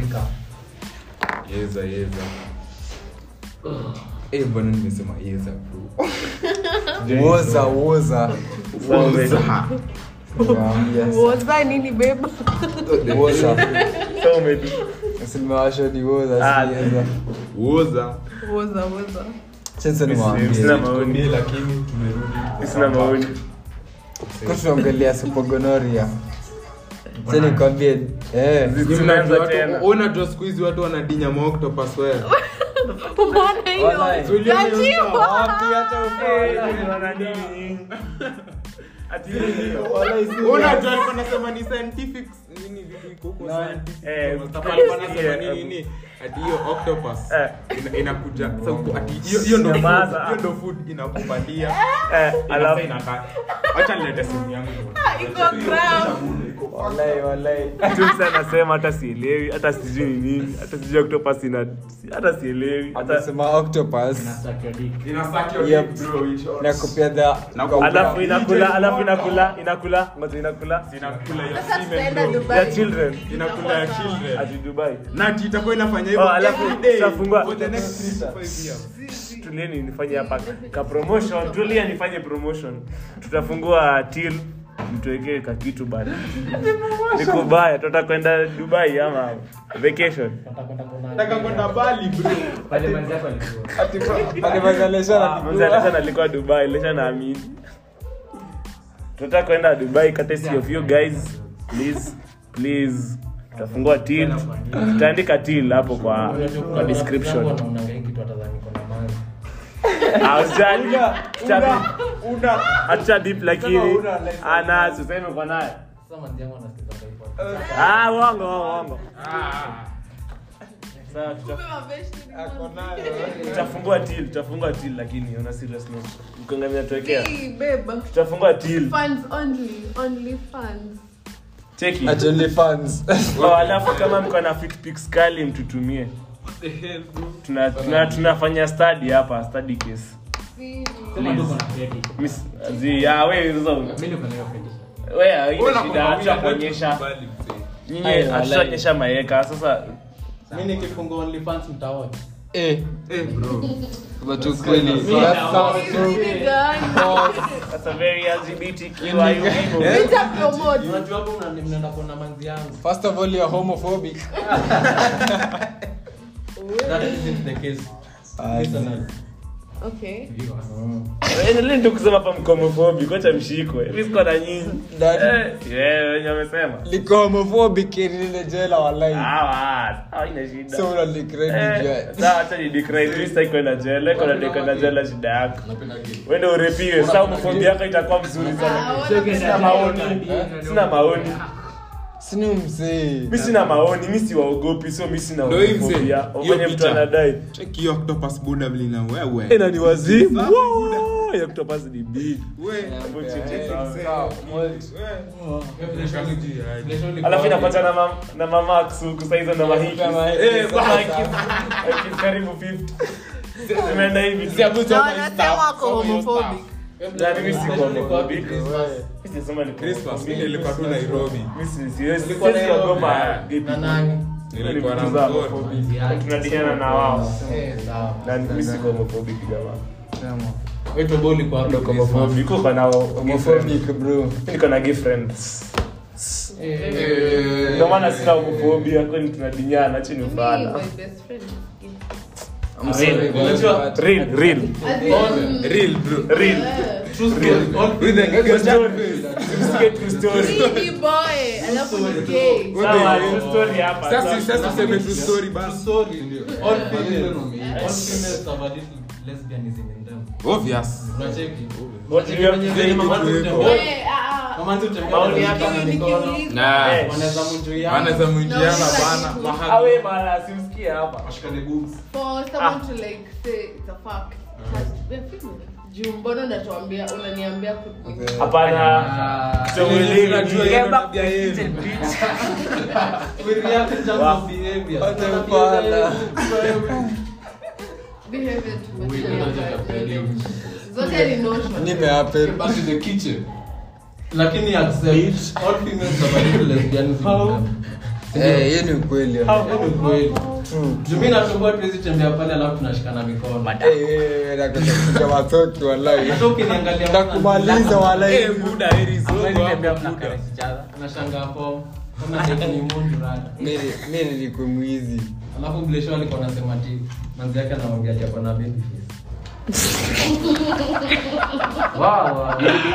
Afrika. yeza yeza Eh, bwana nimesema yeza bro woza woza Woza. Nimewaambia. woza nini beba woza So umedu. simewasha ni woza Ah. siweza woza woza woza sasa nimewaambia Sina maoni. Tukwambie, lakini tumerudi Sina maoni. kwa tunaongelea supogonoria sasa nikwambie eh Tunaanza tena. unajua siku hizi watu wanadinya maoctopus wewe umeona hiyo Walai. Kajiwa. wapi hata Eh, wana nini nyinyi? Ati nini? unajua alikuwa anasema ni scientific nini vitu iko huko scientific Eh, Mustafa alikuwa anasema eh, nini nini ati hiyo octopus Eh. ina- inakuja sasa huko ati hiyo hiyo ndo Nyamaza. food, hiyo ndo food inakupatia Eh, alafu alafu inakaa acha nilete simu yangu iko gram walai walai Tumsa anasema hata sielewi, hata sijui ni nini, hata sijui octopus ina hata sielewi. Hata amesema octopus Suck your dick. inasaki your Yep. dick, bro, in short. na kupia the Na- alafu inakula, alafu inakula, inakula, ngoja inakula. inakula ya sasa semen, tutaenda bro. Ya dubai children. inakula ya children Ati Dubai. na ati itakuwa inafanya hivyo Oh, alafu every day tutafungua- for the next three to five years. Tulieni nifanye hapa ka promotion. Tulia nifanye promotion. Tutafungua till mtuwekee ka kitu bana. Niko baya, tutaka kwenda Dubai ama vacation. Watakwenda kuona- Nataka kwenda Bali, bro. Pale manzi yako alikuwa. alimazaleshana Mzee Alexander alikuwa Dubai, lesha naamini. Tunataka kwenda Dubai courtesy of you guys. Please, please. Tutafungua till. Tutaandika till hapo kwa kwa description. Wanaonanga hii kitu watadhani kuna manzi. Ah, usijali. Tuta- una Acha deep lakini Sema una like- ana useme kwa naye. Sasa manzi yangu anasikiza kwa hivyo. Ah, uongo, uongo. Sawa, tuta- ako nayo tutafungua till, tutafungua till lakini on a serious note. Mkongamia tuwekea. Hey, beba Tutafungua till. funds only only funds Cheki. actually fans Oh, alafu kama mko na fit pics kali mtutumie. Tuna, tuna, tunafanya study hapa, study case. Sema tu kuna credit. Miss zi ya wewe hizo Mimi niko na hiyo credit. wewe haina Wewe shida unakwambia acha kuonyesha. Bali, mzee. Nyinyi Ai, walai. hatutaonyesha maeka sasa Mimi nikifungua OnlyFans mtaona. eh Eh, bro. watu kweli Mimi That's naona. something. Ni gani? that's a very LGBTQIA people. Nita promote. Unajua hapo mna- mnaenda kuona manzi yangu. first of all you're homophobic That isn't the case. Personally. Okay. Endeleni tu kusema hapa mkomofobi, kocha mshikwe. Mimi siko na nyinyi. Daddy. Eh, yeah, wenye wamesema. liko homophobic ile jela walai Ah, sawa, haina shida. so una decredit Eh, sawa, acha ni decry. Mimi sitaki kwenda jela, iko na kwenda jela shida yako. Wewe urepiwe, sasa homofobia yako itakuwa mzuri sana. Sina maoni. Sina maoni. sini mzee Mimi sina maoni, mimi siwaogopi, so mimi sina Ndio hii mzee. homofobia. Hiyo Ufanye mtu picha. anadai. Check hiyo octopus buda vile na wewe. Eh, na ni wazimu. Wow, ya kutopasi ni big. We. Hebu cheki Eh, sawa. sawa. alafu inapata na mam, na mama kusuku saa hizo na mahiki Kama hiki Eh, sasa. mahiki mahiki karibu 50 zimeenda hivi Na wanasema wako homophobic. na mimi si homophobic mimi sisema ni Christmas mimi nilikuwa tu Nairobi. mimi si siwezi Nilikuwa siwezi Nairobi. kuogopa Na nani? Nilikuwa na Kutuza mkono. homophobic. tunadiliana na wao Eh, sawa. na mimi si homophobic jamaa Wewe Tobo ulikuwa hapo ndio Christmas. homophobic uko na homophobic bro mimi niko na gay friends Eh, ndio maana sina homophobic kwani tunadinyana chini Me, ufala my best friend. I'm sorry, Unajua- but- real real As in, Real bro. real eh, true story. All With the True story. Msikie true story. mimi boy, alafu ni gay. Sawa, true story hapa. Sasa sasa tuseme true story basi. story ndio. All females. All females have a little lesbianism in them. Obvious. Unacheki? What do you have to say? Mama Tuweko. tutembea. Eh, ah, ah. Mama tutembea. Maoni yako Wanashikana Nikiuliza- mikono. nikiuliza- Nah. Eh. Wanaweza mjuiana. Wanaweza mwingiana Nauliza bana. kitu. Mahali. Awe mala simsikie hapa. Washikane boobs. for someone to like say it's a fact Has- we're female. juu mbona unatuambia unaniambia ku- Hapana. Ah, Tuelewi. Unajua hiyo ndo tabia yenu. we react in terms Wa- of behavior. Wacha Tabia ufala. zetu, behavior to We material don't have factors. value. zote ni notion nimehappen Back in the kitchen. lakini accept all females have a little lesbianism in them. Eh, hiyo ni ukweli Hiyo ni kweli. True. Juu mimi nasumbua tuwezi tembea pale alafu tunashikana mikono. Eh, nataka kupiga watoto wallahi Hata ukiniangalia Takumaliza wallahi Eh, buda, heri zogo Hamwezi hapo, tembea buda. mnakaresi each other. nashangaa form. Kama date ni mundu rada. Mimi mimi nilikuwa mwizi Alafu Blesho alikuwa anasema ati manzi yake anamwambia ati ako na baby face. Wow, wow.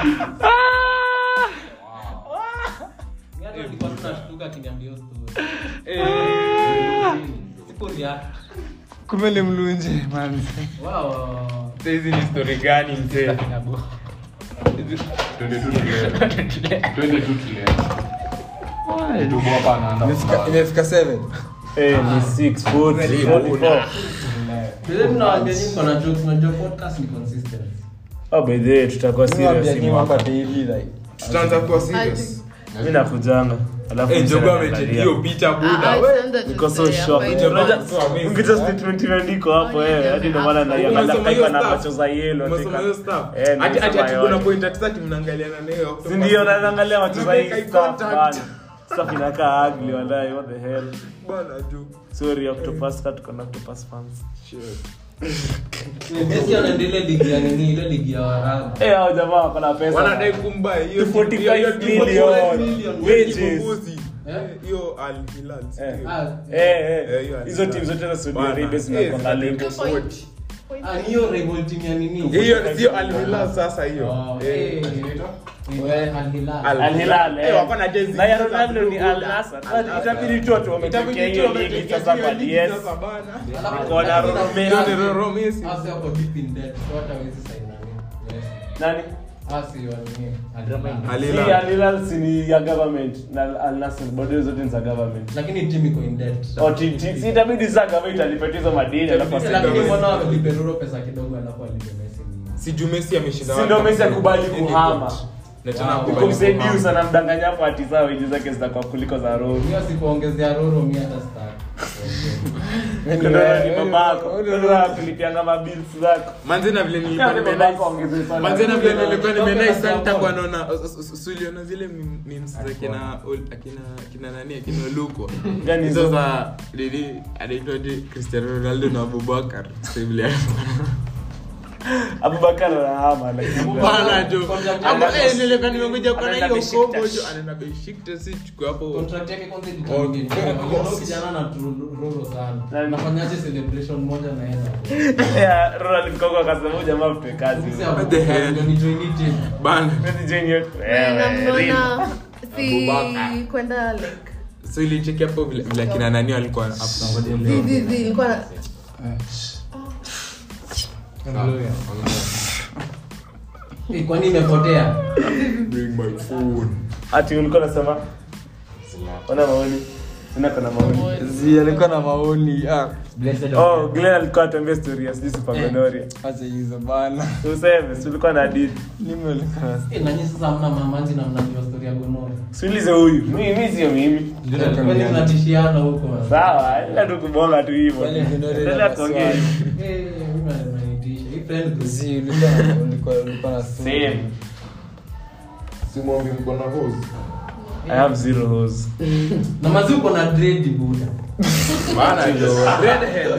Mimi hata nilikuwa tu nashtuka akiniambia hiyo story. Sipo react. kumbe ni mlunje man Wow, wow, wow. Sasa hizi ni story gani mzee? Imefika- imefika 7 Eh, ni 6, 40, 44. Vile tunawaambia nyinyi mko na jokes, unajua podcast ni consistent. Oh, by the way, tutakuwa serious Niwaambia hii nyinyi mwaka. hapa daily like Tutaanza kuwa serious. Mimi nakujanga. Alafu Eh, msee Jogo ananiangalia. amecheki hiyo picha Ah, buda. ah, we. send that to Niko so say, shocked. hapa Unajua, iko- so amazing. ukija statement imeandikwa hapo Oh, eh, yeah, hadi ndio yeah. maana naiangalia Umesoma hiyo kaipa na stuff? macho za yellow. Umesoma tika- hiyo stuff? Eh, Ati- ati- nimesoma ati kuna yote. point ati sasa mnaangaliana na hiyo. Si ndio naangalia macho za hii Make eye stuff contact. bana. Stuff inakaa ugly wallahi, what the hell. Bana, juu. Sorry Octopus cut kuna Octopus fans. Messi anaendelea ligi ya nini, ile ligi ya Waarabu. Eh, hao jamaa wako na pesa. wanadai kumbai hiyo 45 hiyo- hiyo- million. million. Wages. Kibogozi. Eh? hiyo Al Hilal, si Eh. ndio? Ah, Eh, Eh, eh. hiyo Hizo timu zote za Saudi Bana. Arabia Eh, zinakuwa link. zinakuwa wote. ah, ni hiyo rival team ya nini? hiyo sio Al Hilal sasa hiyo Oh, Eh. eh, eh, Al Hilal. Al- Al Hilal. Eh, wako na jezi Na ya za Ronaldo ni blue Al buda. Nassr. Al Nassr. Itabidi tu watu wametokea Itabidi hiyo tu ligi wametokea sasa hiyo kwa ligi DS. sasa bana. Alafu Niko na kuna- Romeo. kuna- Ndio, Ro- Messi. Hasa wako deep in debt, so hata hawezi sign nani. Yes. Nani? Hasi wa nini? Al Hilal. Al Si Hilal. Al Hilal si ni ya government na Al Nassr bado zote ni za government. lakini team iko in debt. Oh, ti- ti- si itabidi sasa government alipatia hizo madini alafu Itabidi aseme- lakini mbona wamelipe Ruro pesa kidogo alafu alipe Messi nini? si juu Messi ameshinda Si World ndio Cup. Messi akubali Any kuhama. coach. Na tena Wow. akubali Kumsaidia kuhama. sana mdanganya hapo ati sawa wages zake zitakuwa kuliko za Roro. Hiyo sipoongezea Ruro mi hata sitaki. Ndio ni babako. Ndio kulipianga mabills zako. Manze na vile nilikuwa Kama nimenai- babako ongeze sana. Manze na vile nilikuwa nimenai Toka sana Sabon. takuwa naona suliona zile mem- memes za kina ol- akina kina nani akina Luko. Gani Hizo hizo? za nini anaitwaje Cristiano Ronaldo na Abubakar. Sasa vile Abubakar anahama lakini. Bana jo. Contract Ama yake- eh nilikuwa nimekuja kwa Anaenda hiyo Besiktas. combo jo anaenda Besiktas si chukua hapo. Contract yake kwanza Oh, ilitamke. of course. Huyo kijana na Ruro sana. Nani? Nafanyaje celebration moja na yeye? Yeah, Roro alifika huko akasema huyu jamaa mpe kazi. Sisi What the hell? ndio ni join team. Bana. Messi Junior. Na Wewe, real. mnaona si Abubakar. kwenda like So ilicheki hapo vile vile akina nani walikuwa hapo. zizizi ilikuwa na- Eh, Kwani imepotea? Bring my phone. Ati ulikuwa unasema? Ona maoni. Sina kana maoni. zi alikuwa na maoni ah Oh, Glenn alikuwa atuambia story ya sijui Super Gonoria. acha hizo bana Useme, si ulikuwa na hadithi. mimi alikuwa na Eh, na nyinyi sasa hamna mamanzi na mnajua story ya Gonoro. Siulize huyu. Mimi mimi sio mimi. Kwani mnatishiana huko? Sawa, ila tu kubonga tu hivyo. Wale Gonoria Endelea na kuongea. maswali. Eh, mimi mnanitisha. Hii friend group. zi ulikuwa na- ulikuwa ulikuwa na Same. Simwambi mko na hose. I have zero hose. Na mazi uko na dread buda. Bana jo. Redhead.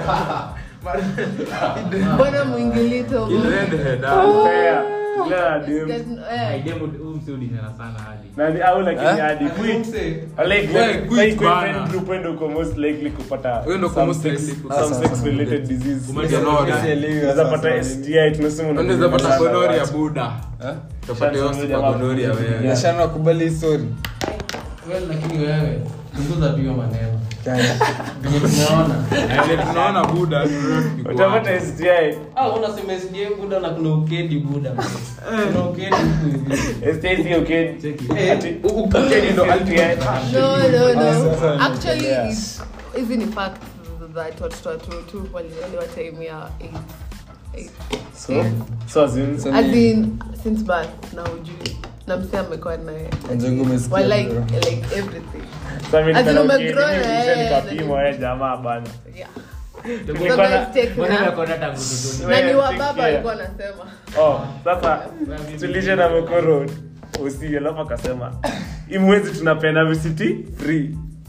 mbona mwingilito Redhead. ah. Fair. Glenn ana dem. Eh, Nani au lakini Eh? hadi quit. Like Well, like quit like bana. friend group ndio uko most likely kupata Wewe ndio uko some most sex- likely kupata some some- sex related disease. Umejua Lord. Unaweza pata STI tunasema Unaweza pata gonoria buda. Eh? Utapata hiyo super gonoria wewe. nashana wakubali hii story Well, lakini wewe punguza tu hiyo maneno. Gani? Venye tumeona. Vile tunaona buda utapata STI. Ah, unasema SDA buda na kuna ukedi buda. Kuna ukedi huku hivi. STI sio okay. Eh, Ati ukedi ndo STI. no no no sasa actually nimeelewa. it's- hizi ni facts that watoto watu tu walielewa time ya eight- eight. So, so as in, So as ni- in since birth na ujui na msi amekuwa naye Njengo umesikia, Well, like, bro. like everything so mimi As in nikaona umegrow okay, na mimi yeye, nikapimwa wewe jamaa bana. yeah Tulikuwa so na- guys take Mbona na nimekuona tangu utotoni? na ni Wewe, wa take baba care. alikuwa anasema Oh, sasa tulishe na mokoro usi alafu akasema hii mwezi tunapenda VCT free. Ai.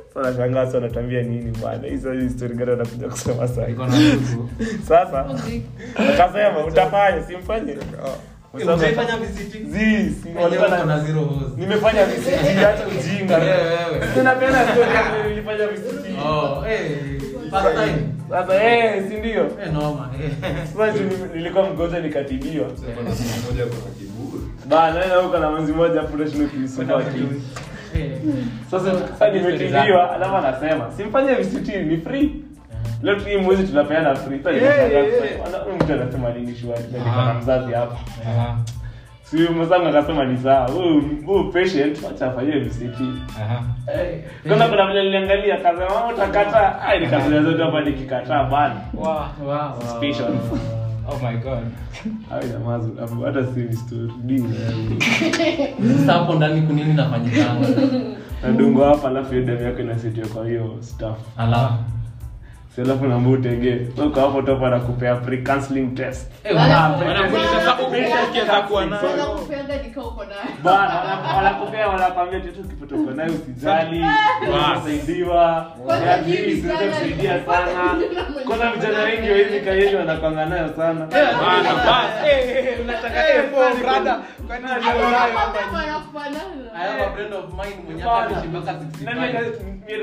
Sasa nashangaa sasa wanatuambia nini bwana hizo hizo story gani wanakuja kusema sasa Iko na ndugu. sasa akasema utafanya simfanye Utaifanya visiting? Zi, si- Wenyewe walikuwa uko na- na zero hose. nimefanya VCT hata ujinga Wewe, wewe. tunapenda story kama nilifanya VCT Oh, eh, first time. sasa eh si ndio Eh, noma, eh. sasa juu nili- nilikuwa mgonjwa nikatibiwa Kuna siku moja kuna kiburi. bana na huko na manzi moja hapo ndio kinisumbua akili Eh. sasa sasa nimetibiwa alafu anasema simfanye VCT ni free leo tu hii mwezi tunapeana free sasa nimeshangaa kusema, "Ana- huyu mtu anasema nini shwari na niko na mzazi hapa Aha, si mwenzangu akasema ni sawa huyu huyu patient acha afanyie VCT aha. kwanza kuna vile niliangalia akasema "Mama, utakataa ai nikazia zote hapa nikikataa bana Wow, wow, wow. Suspicion. Oh my god. Hayo jamaa zu- hata si ni story Dini. Sasa hapo ndani kunini nafanyikanga nadungo hapa alafu hiyo damu yako inasitiwa kwa hiyo staff alafu si alafu naambia utege so uko hapo topa anakupea pre counseling test Eh, Wala- wana- Wanakuuliza sasa umeshasikia kuwa nayo. Wanaweza kupeanga nika uko nayo. bana wana- wanakupea wanakwambia tu ukipata uko nayo usijali unasaidiwa Kwanza Ya, mimi hii siwezi vijana- kusaidia sana kwanza vijana wengi wa hizi kayeni wanakwanga nayo sana Bana, bas. Eh, eh, unataka eh, poa, brother. Kwani ndio nayo hapa? Wanakufanana. I have a friend of mine mwenye hata ameishi mpaka 65.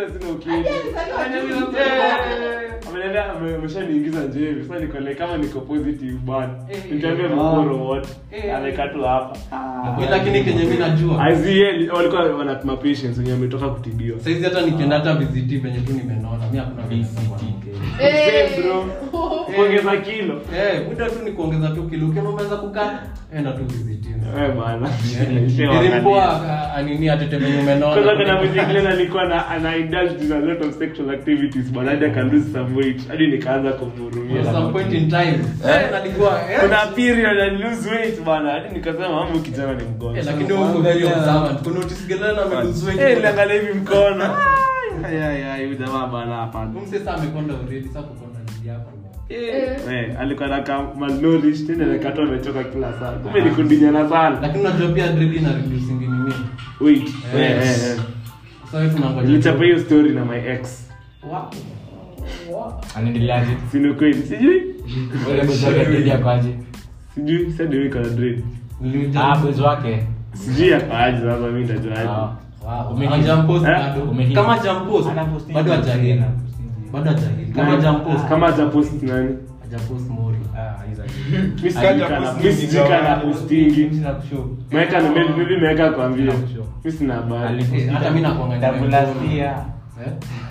ameniambia ame- ameshaniingiza njevi sasa niko like kama niko positive bwana Eh, nitaambia mkoro wote Eh. amekaa tu hapa Mimi lakini kenye mi najua IZL walikuwa wanapima patients wenye wametoka kutibiwa saizi hata nikienda hata VCT venye tu nimenona mi hakuna VCT. Eh. Same, bro. kuongeza kilo Eh, muda tu ni kuongeza tu kilo ukiona umeweza kukaa enda tu VCT. Eh, bana Ilimpoa anini atete venye kwanza kuna umenona mzingine alikuwa na ana indulge in a lot of sexual activities but hadi aka lose some weight hadi nikaanza kumhurumia At some point in time eh, nalikuwa eh, kuna period and lose weight bana hadi nikasema mamu kijana ni eh, mgonjwa lakini huko very observant kuna notice gelana amelose weight. Eh, niliangalia hivi mkono Ai, ai, ai, huyu jamaa bana hapana Huyu msee sasa amekonda already sasa kukonda ni yako Eh. Eh, alikuwa naka malnourished tena nakata amechoka kila saa kumbe ni kundinyana sana lakini unajua pia dread ina reducing nini wait Eh. eh, eh, eh. sasa hivi tunangoja nilichapa hiyo story na my ex Wow. Wow. anaendeleaje sini kweli sijui ule bosi wake dedi akwaje sijui sasa ndio iko na dread Niliuja- ah bosi wake sijui akaaje sasa mimi ndajuaje Ah. Wow. Umehit. Hajampost Eh? bado. Umehit. kama jampost Anaposti. bado hajahili bado hajahili kama jampost kama hajapost nani hajapost mori mimi sijui kana mimi sijui kana postingi Meweka na maybe maybe meweka kwambia. Mimi sina habari. Eh, hata mimi nakuangalia Tabulastia. Eh?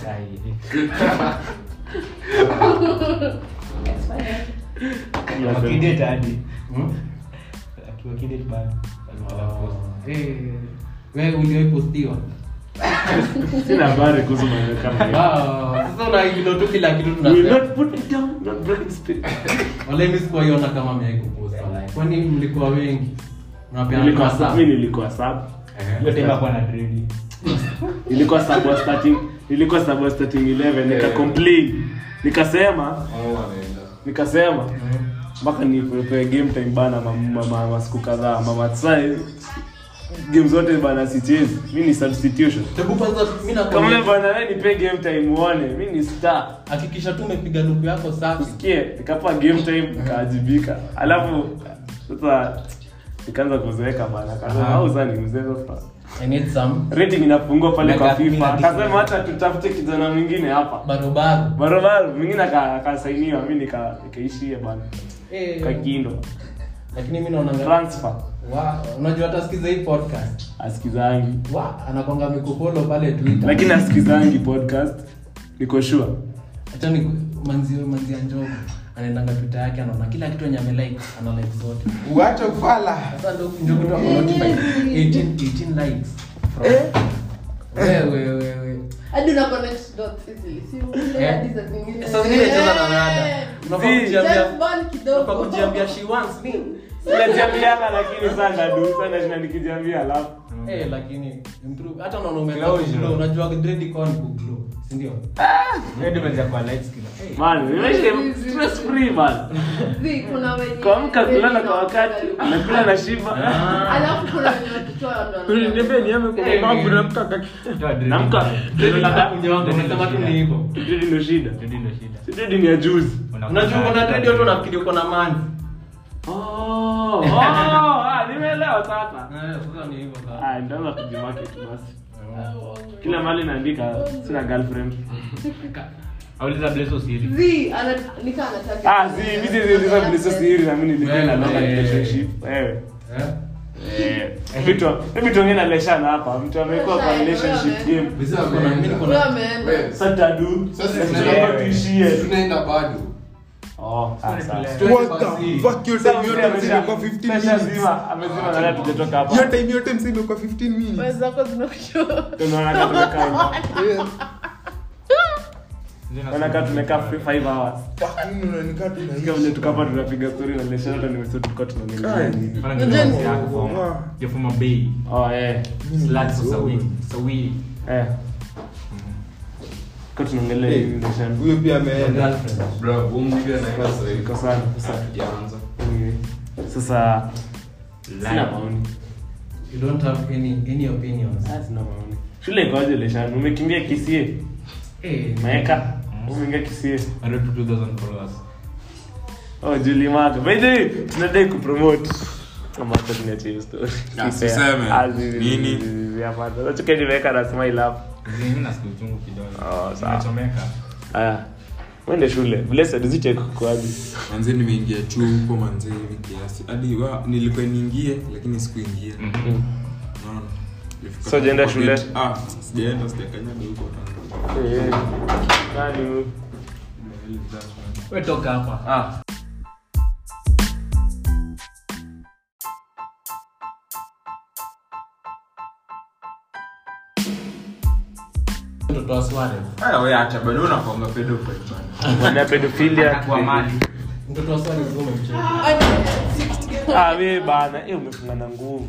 wakidate hadi Hmm? akiwakidate bado Eh, wewe uliwahipostiwa Sina habari kuhusu maneno kama hayo. Wow, sasa unaignore tu kila kitu We will tunasema not put it down, not break the spirit. wala mimi sikuwaiona kama mmewahi kupost kwani mlikuwa wengi mnapeana Nilikuwa masaa? sub, mimi nilikuwa sub. hiyo time hakuwa na dredi Nilikuwa sub wa starting, nilikuwa sub wa starting 11 nika complain. Nikasema, Hao wanaenda. nikasema mpaka nipewe game time bana mama ma, ma, siku kadhaa mama sasa game zote bana sichezi. Mimi ni substitution. Hebu kwanza mimi Kama nakwambia wewe bana wewe nipe game time uone. Mimi ni star. hakikisha tu umepiga luku yako safi usikie nikapa game time nikaajibika alafu sasa nikaanza kuzeeka bana kasema Aha. au sasa ni mzee sasa i need some rating inapungua pale kwa Miaka kumi FIFA na tisa. akasema hata tutafute kijana mwingine hapa barobaro barobaro mwingine aka- akasainiwa mimi nika nikaishia bana Eh, kakindo lakini mimi naona transfer wa unajua hata sikiza hii podcast asikizangi wa anakwanga mikupolo pale twitter lakini asikizangi podcast niko sure acha ni manzi manzi ya njogo anaendanga twitter yake anaona kila kitu yenye amelike ana like zote Uache ufala. sasa ndo njogo tu ako notified 18 18 likes wewe wewe hadi una connect dots easily si ule Eh. hadi za zingine sasa zingine cheza na rada Eh. unafaa Zii. kujiambia Just one kidogo unafaa kujiambia she wants me sinajiambianga lakini sana du sana shina nikijiambia alafu Eh, lakini improve hata naona umeanza Closure. kuglow, unajua dread iko ni kuglow, si ndio? Hiyo depends ya kwa light skin. Hey. Man, nimeishi stress free man. Zi, kuna wenye Kuamka kulala kwa wakati, nakula na shiba. alafu kuna wenye wakitoa ndo Uli, wanaona. niambie niame kwa Eh, babu eh. na mtu akaki- Toa dread. Namka. Dread Unataka ndio- kunyonga, dread unasema tu ndio ni shida. hivyo. Dread ndio shida. Dread ndio shida. Si dread ni ya juzi. Unajua uko na dread watu wanafikiri uko na manzi. Oh, oh, ah, nimeelewa sasa. Eh, sasa ni hivyo sasa. Ah, nitaanza kujimarket basi. Kila mahali naandika sina girlfriend. Auliza Blesso siri. Zi, ana- nika anataka- Ah, si mimi sisi sasa vile sasa siri na mimi nilikuwa na long Eh. relationship. Wewe. Eh? Eh, hebu tu hebu tuongee na Leshana hapa. Mtu amekuwa kwa relationship game. Sasa kuna mimi niko Huyo na ameenda. Wewe, Sasa tadu. Sasa Tunataka tunaenda- tuishie. tunaenda bado Oh, ah, sawa. What the fuck, hiyo time yote mzee imekuwa 15 minutes. Ameshazima, amezima na leo tujatoka hapa. Hiyo time yote mzee imekuwa 15 minutes. Wewe zako zinakushow. Tunaona kama tumekaa. Tunaona kama tumekaa 5 hours. Fuck, mimi unanikaa tu na Sikia vile tuko hapa tunapiga story na Leshana hata nimesema tulikuwa tunaongelea nini. Wow. You're from a bay. Oh, eh. Sluts are sawi. Sawi. Eh. Kwa tunaongelea nini Leshana? Huyo pia ameenda. girlfriend. bro huu mpiga na hiyo sasa hivi Iko sana, sasa. hatujaanza Anyway, Sasa sina maoni. You don't have any any opinions. Ah, sina maoni. Shule ikoje Leshana? Umekimbia Kisie? Eh, Maeka? Umeingia Kisie? I wrote to 2000 followers. Oh, Julie Mark. By the way, tunadai kupromote. Kama hata tuniachie hiyo story. Ah, Si fair. siseme. Ah, zi- zi- Nini? zi- zi- zi- hapana. Unachukua nimeweka na smile hapo. Mimi nasikia uchungu kidogo. Oh, sawa. Nimechomeka. Haya. Mwende shule. Blessed ziche kukuaje. manze nimeingia chuo huko manze hivi kiasi hadi wa- nilikuwa niingie lakini sikuingia Unaona? Nilifika So, hujaenda kwa shule? gate. ah sijaenda sijakanyaga huko tangu. Eh. Nani huyu? Wewe toka hapa. Ah. mtoto wa Suarez. Haya, wewe acha bado unakuanga pedophile bana. Wana pedophilia. Kwa mali. Mtoto wa Suarez wewe umemcheza. Ah, wewe bana. Eh, umefunga na nguvu.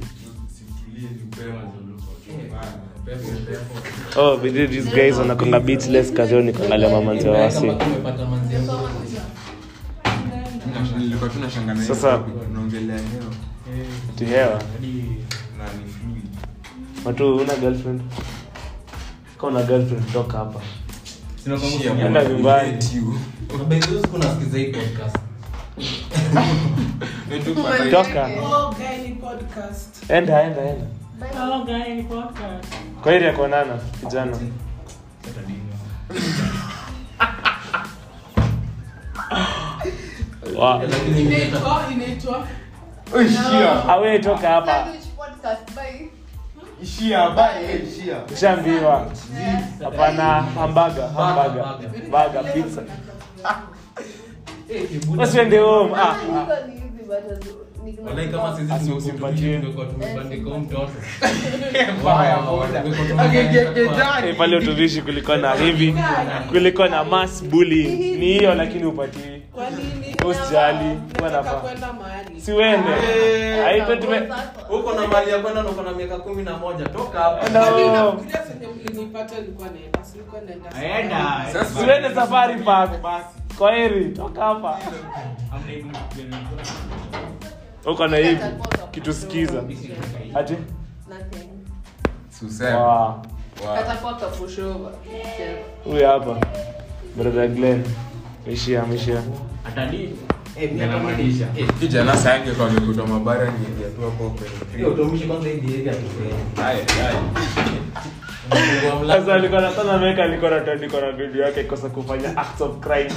Oh, we did these guys wanakonga beatless kazoni kuangalia mamanzi wa wasi. Kama tumepata manzi ya nguvu. nilikuwa tu nashangaa na hiyo Sasa- topic, tunaongelea hewa Tihewa. na ni fluid. Watu una girlfriend? Kama una girlfriend toka hapa. Sina kwangu Shia, Enda bwana, nyumbani. we hate you. Na by the way, siku nasikiza hii podcast. Wewe tu pata- Toka. Oh, guy ni podcast. Enda, enda, enda. Oh, guy ni podcast. Kwa heri ya kuonana kijana. Wow. Lakini Inaitwa, inaitwa. Awe toka hapa. Sandwich podcast, bye. ishia bye ishia Ushaambiwa. Hapana, hamburger, hamburger. Burger, pizza. eh, kibuda. Basi uende home. Ah. Niko ni hizi bado niko na- Walai kama sisi Asimpatie. tumekuwa tumebandika huyu mtoto. Mbaya, Wow, boda. tumekuwa tumebandika Eh, pale utuvishi kulikuwa na hivi kulikuwa na mass bully ni hiyo lakini upatii Kwa nini? Usijali, kuwa na Nataka fa- kwenda mahali. si uende Eh, Haiko tume uko na mali ya kwenda na uko na miaka kumi na moja toka hapa No. Yaani unafikiria zenye mlinipata nilikuwa naenda, si nilikuwa naenda. Aenda. Sasa- siuende safari park kwa heri toka hapa Hamna hivi uko na hivi kitu sikiza ati Nothing. Suseme. wow. Wow. Katakuwa kapushova. huyu hapa brother Glenn mishia mishia Atalii. Eh, mimi hata Yanamaanisha. mimi- eh, kijana sange kwa mikuta mabara niingia tu hapo kwenye hiyo utumishi kwanza hii behavior tufanye. Haya, haya. Unafungua mlango. sasa alikuwa na sana ameweka alikuwa na alikuwa na video yake kosa kufanya acts of crime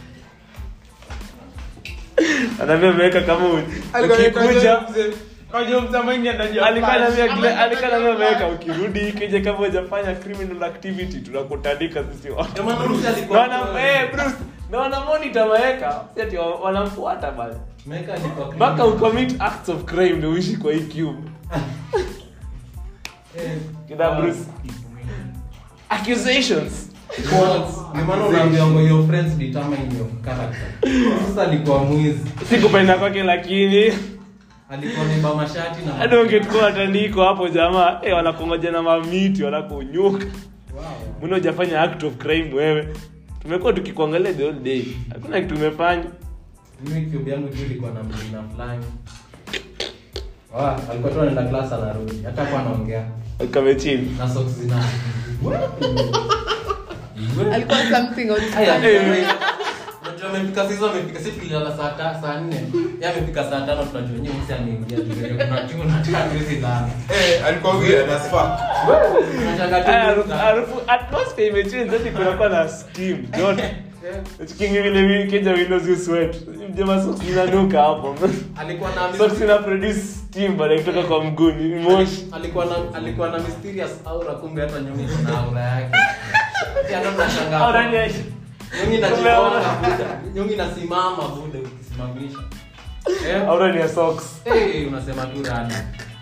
anaambia ameweka kama u- ukikuja alikuwa anaambia Glenn- alikuwa anaambia ameweka ukirudi ikija kama hujafanya criminal activity tunakutandika sisi wote Ndio maana Bruce alikuwa- Wana eh Bruce na wana monitor waweka si ati wa- wanamfuata bali Meka alikuwa mpaka ucommit acts of crime ndio uishi kwa hii cube Eh, kida Bruce accusations Ndio maana unaambiwa your friends determine your character. Sasa alikuwa mwizi. sikupenda kwake lakini alikuwa nimba mashati na hadi ungechukua watandiko hapo jamaa eh, wanakongoja na mamiti wanakunyuka mbona hujafanya act of crime wewe tumekuwa tukikuangalia the whole day hakuna kitu umefanya mimi cube yangu juu ilikuwa na mlina fulani Wa, alikuwa tu anaenda class anarudi hata kwa anaongea kamechini na socks zina alikuwa something on Aya, Sunday. unajua amefika sasa amefika sisi tulilala saa ta- saa 4 yeye amefika saa 5 tunajua nyewe msi ameingia tunajua kuna kitu na tatu hizi lala Eh, alikuwa weird as fuck. tunashanga tu harufu harufu- atmosphere imechange hadi kunakuwa na steam joto chikingi vile vi- keja windows you sweat mjema socks inanuka hapo alikuwa na socks ina produce steam baada ya kutoka kwa mguu ni moshi alikuwa na alikuwa na mysterious aura kumbe hata nyonyi iko na aura yake ya ndo tunashangaa au nani ya- nyonyi inajigonga buda nyonyi inasimama buda ukisimamisha eh au nani ya socks eh unasema tu rada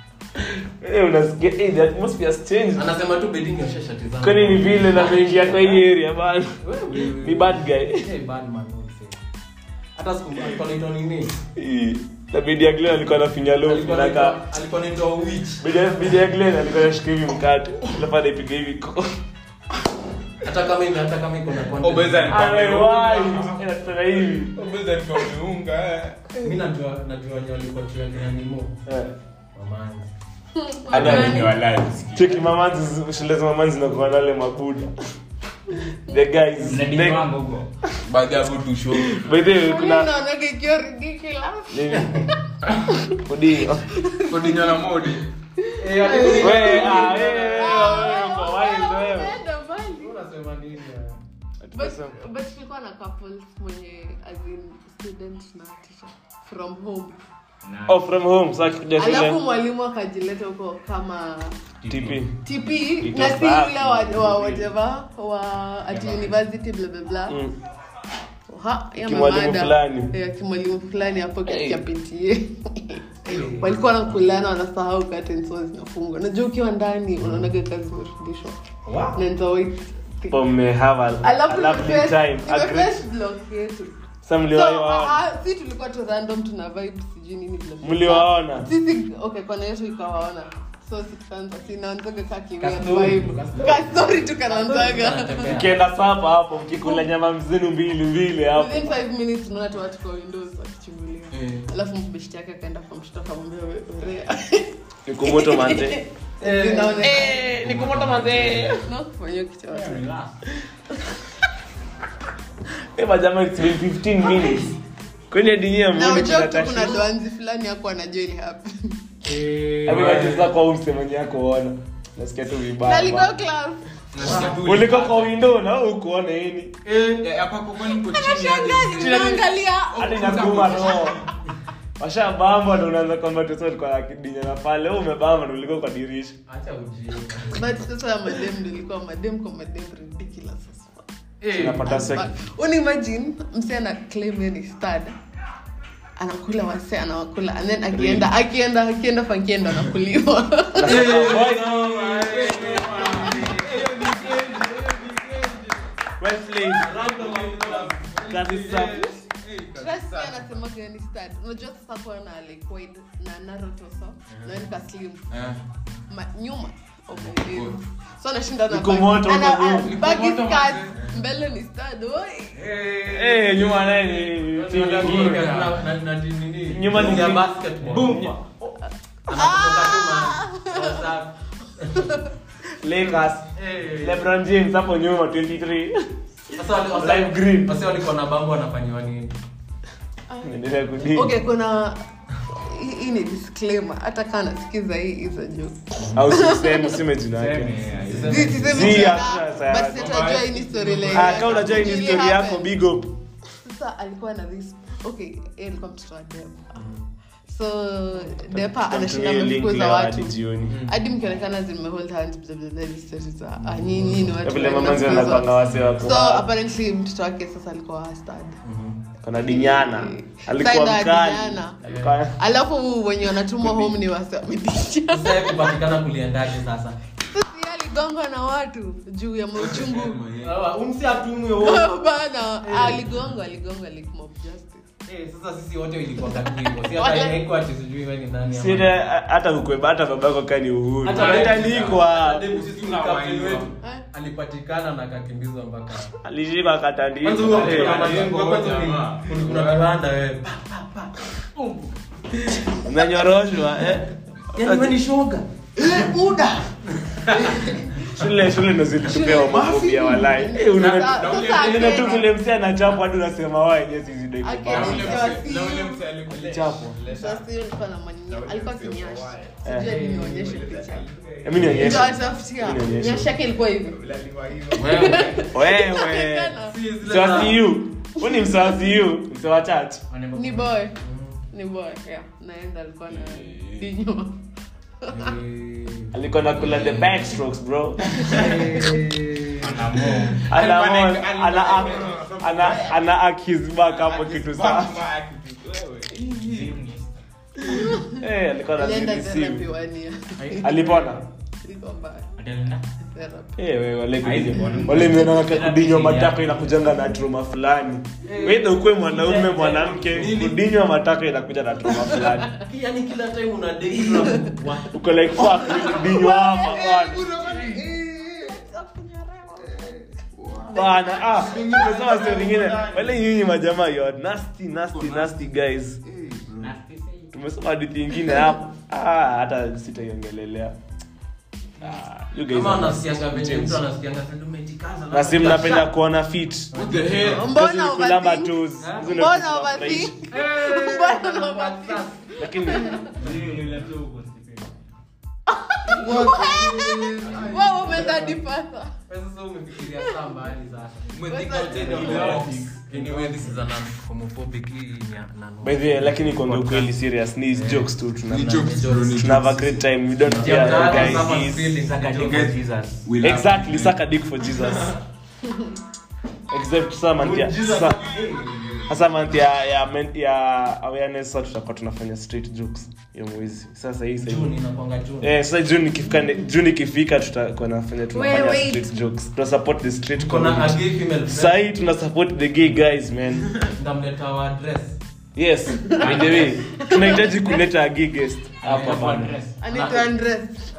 eh unasikia eh the atmosphere has changed anasema tu bedini osha shati zangu kwani ni vile na mengia kwa hii area bana ni bad guy hey bad man wewe msee. hata siku alikuwa anaitwa nini Ii, na bidi ya Glenn alikuwa anafinya lofu alikuwa naka anaitwa alikuwa anaitwa witch bidi ya- bidi ya Glenn alikuwa anashika hivi mkate alafu anaipiga hivi ko hata kama ime hata kama iko na content. Obeza ni- amewai anataka hivi Obeza alikuwa ameunga, eh. mimi najua najua wenye walikuwa chuo kina nimo Eh. mamani Hadi amenyoa live, sikia. cheki mamanzi shule za mamanzi zinakuwa na wale mabuda the guys Mnadini the- wangu huko. Baadhi ya vitu show. by the way Mimi kuna naonaga ikiwa ridiculous. nini Odinga. Kodinyo na modi. Wewe, ah, wewe, wewe, Ah, uko wild wewe. umeenda mbali. unasema nini But- but tulikuwa na couples mwenye as in student na teacher from home Na- Oh, from home sasa akikuja alafu shule mwalimu akajileta huko kama TP tp It na was si bad. ule wa- wa whatever wa at university bla bla bla Mm. Ha, ya Kimwalimu mamada. fulani. Eh, kimwalimu fulani hapo Hey. katika PTA walikuwa nakulana wanasahau curtains huwa zinafungwa najua ukiwa ndani unaonaga kazi zimerudishwa na nita wait Pome have a, a alafu lovely nimeface- time a nimeface great block yetu Sasa so mliwaona ah, ah, si tulikuwa tu random tuna vibe sijui nini bla bla. mliwaona sisi okay kona yetu ikawaona so si tukaanza sinaanzaga ka kiweird Kastori. vibe kastori tu kanaanzaga mkienda sapa hapo mkikula nyama mzinu mbili mbili hapo within five minutes tunaona tu watu kwa windows wakichungulia Eh. alafu mbeshti yake akaenda kwa mshto akamwambia "We- werea nikumoto manze Zinaonekana. nikumoto manze No, kufanyia kitu yote. Relax. Eh, majama it's been 15 minutes kwani hadi nyie na muone ujua kuna tu kuna tashi doanzi fulani hapo anajua ili happen amewacheza kwa umse mwenye yako ona nasikia tu Na vibaya alikuwa bana. class Nasikia tu- uliko kwa window na ukuona nini Eh, ya- hapa kwa kwani uko chini hadi- Anashangaa, tunaangalia hadi nakuma no washabamba ndo unaanza kwamba tosa alikuwa akidinyana pale wewe umebamba ndo ulikuwa kwa dirisha acha ujinga but sasa ya madem ndo ilikuwa madem kwa madem ridiculous as fuck. unapata sek unimagine mse ana claim yeye ni stud anakula wase anawakula and then akienda akienda akienda fankienda anakuliwa kazi safi Trust me, anasemaga yeye ni stud unajua sasa kuwa na like wide na narrow torso na yeye ka slim Eh. Ma, nyuma oh my days. so anashinda na Iko bag- moto ana- huko nyuma. ana- Iko baggy moto skirt, mazee. mbele ni stud oi eh nyuma naye ni timu nyingine Nyuma ni- ya basketball Boom. anakutoka tu ma- WhatsApp. Lakers Eh. LeBron James hapo nyuma 23 Sasa wale- wase- Live green. wase walikuwa na bambo wanafanyiwa nini endelea kudini okay kuna hii hii ni disclaimer hata kaa nasikiza hii hizo joke au siseme usime jina Seme, yake yeah, Si- yeah. sisemi Si, jina, hakuna but sayansi. sitajua hii ni story like ah kama unajua hii ni really story yako happened. big up sasa alikuwa na this okay yeye alikuwa mtoto wa depa so depa anashinda Tumie link amefukuza leo watu hadi jioni hadi mkionekana zimehold hands blah, blah, blah, hizi stories za ah, nyinyi ni watu vile wa- mamanzi mnafukuzwa. wanapanga wase wako so apparently mtoto wake sasa alikuwa stud kana dinyana alikuwa Side mkali Dinyana. alikuwa alafu wenye wanatumwa home ni wase wamedisha sasa kupatikana kuliendaje sasa sasa yeye aligongwa na watu juu ya mauchungu umsi atumwe wote bana aligongwa aligongwa like mob justice Eh, sasa sisi wote ilikuwa katu hivyo. Si hata haikuwa ati sijui wewe ni nani ama- Sile, hata ukweba hata babako kani uhuru Hata alitandikwa Demu sisi ni captain wetu. Alipatikana na akakimbizwa mpaka. alishikwa Kwanza akatandikwa huo Eh, kuna majengo, kwanza ni- kuna kuna kiwanda wewe. unanyoroshwa eh. Yaani wewe ni shoga. shule shule ndo zilitupewa mafobia walai Eh, unaona- Sasa- sasa unaona tu Kenya- vile msi anachapwa hadi unasema waenye sizidoi Akenya kubao ikiwa si- chapwa Sasa hiyo ilikuwa na manini. Alikuwa kinyashi. Sijui hadi nionyeshe picha. Hebu nionyeshe. Ndio atafutia. Hebu nionyeshe. Nyashi yake ilikuwa hivi. wewe Inaonekana. msewasiu huu ni msewasiu msewa church Ni boy. Ni boy. Yeah. Naenda alikuwa na dinyo. alikuwa nakula the backstrokes bro Ana ana mo. ana ana ana ana akizback hapo kitu safi eh alikuwa na Alienda BBC. therapy one year. alipona Ilikuwa mbaya. Therapy. Eh, wewe wale Haizi kudinywa- bwana. wale mmeona kudinywa matako inakujanga na trauma fulani wewe ukuwe mwanaume mwanamke kudinywa matako inakuja na trauma fulani Yaani kila time una date na wa- uko like fuck kudinywa hapa bwana bana ah nimesema sio lingine wale nyinyi majamaa you are nasty nasty nasty guys tumesoma hadithi nyingine hapo ah hata sitaiongelelea ah you guys Kama are anasikianga venye nasty. mtu anasikianga sasa umejikaza na si mnapenda kuona fit Mbona kulamba overthink? toes Hizo ndio Mbona vitu overthink? zinafurahisha. Mbona overthink? lakini Wewe umeenda hadi further. Sasa umefikiria saa mbali sasa. Umethink outside of the box. Anyway, this is an homophobic hii ni ya- nano. by the way lakini kuongea ukweli serious ni hizi jokes tu tuna Ni jokes, bro, ni tuna have a jokes. great time we don't Yeah, fear that guys was someone's He's- feelings. We love exactly you. suck a dick for jesus except sasa month ya sasa- sasa month ya ya men- ya awareness sasa tutakuwa tunafanya straight jokes hiyo mwezi sasa hii sasa June inakuanga June. Eh, sasa June ikifika June ikifika tutakuwa nafanya tunafanya Wait, wait. straight jokes. Tuna support the straight Kuna a community. gay female friend. Sasa hii tuna support the gay guys man. Ndamleta wa address. Yes, by the way, tunahitaji kuleta a gay guest hapa bana. Anaitwa Andres.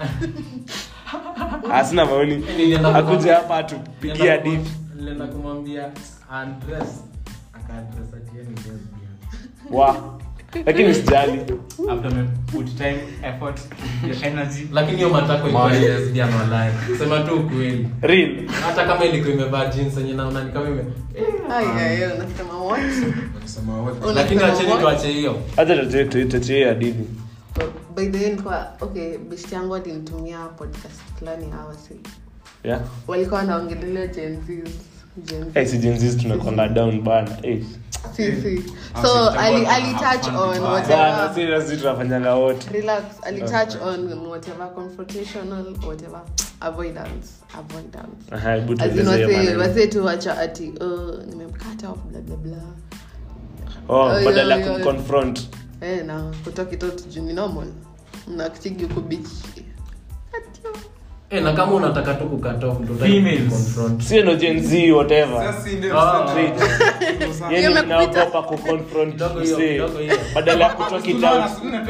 Hasina maoni. Nilienda Akuje kumwambia- hapa atupigie nilienda hadithi. kumwambia- nilienda kumwambia address. Aka-address ati yeye ni lesbian. Wa. Lakini usijali. After me put time, effort, your energy. lakini hiyo matako ilikuwa ni lesbian walai sema tu ukweli Real. hata kama ilikuwa imevaa jeans yenye naona ni kama ime Ai, ai, ai, unasema what? Wanasema what? Una- lakini Unasema wacheni what? tuache hiyo Hata tuachie hadithi. By the way, nilikuwa- okay best yangu alinitumia podcast fulani hawa si Yeah. walikuwa wanaongelelea Gen Zs, Gen Z. Eh, si Gen Zs tunakwanga down bana. Eh. Si, si. Ah, so si, ali, mtakuwa ali na touch fun on vibaya. Bana, whatever seriously tunafanyanga wote. relax ali touch on whatever confrontational whatever avoidance avoidance Aha, hebu As in tueleze hiyo wase- maneno. wase tu wacha ati oh, nimemkata off bla bla bla Oh, Oh, badala ya yeah, yeah. kumconfront. eh na kutokitot juu ni normal mnakitigi huko beach Atio. eh na kama unataka tu kukata off ndio Females. confront sio no Gen Z whatever. Sasa si ndio, Ah. sasa ndio. Straight. Hiyo yani imekupita. naogopa kuconfront Kidogo hiyo, msee. kidogo hiyo. badala ya kutalk it out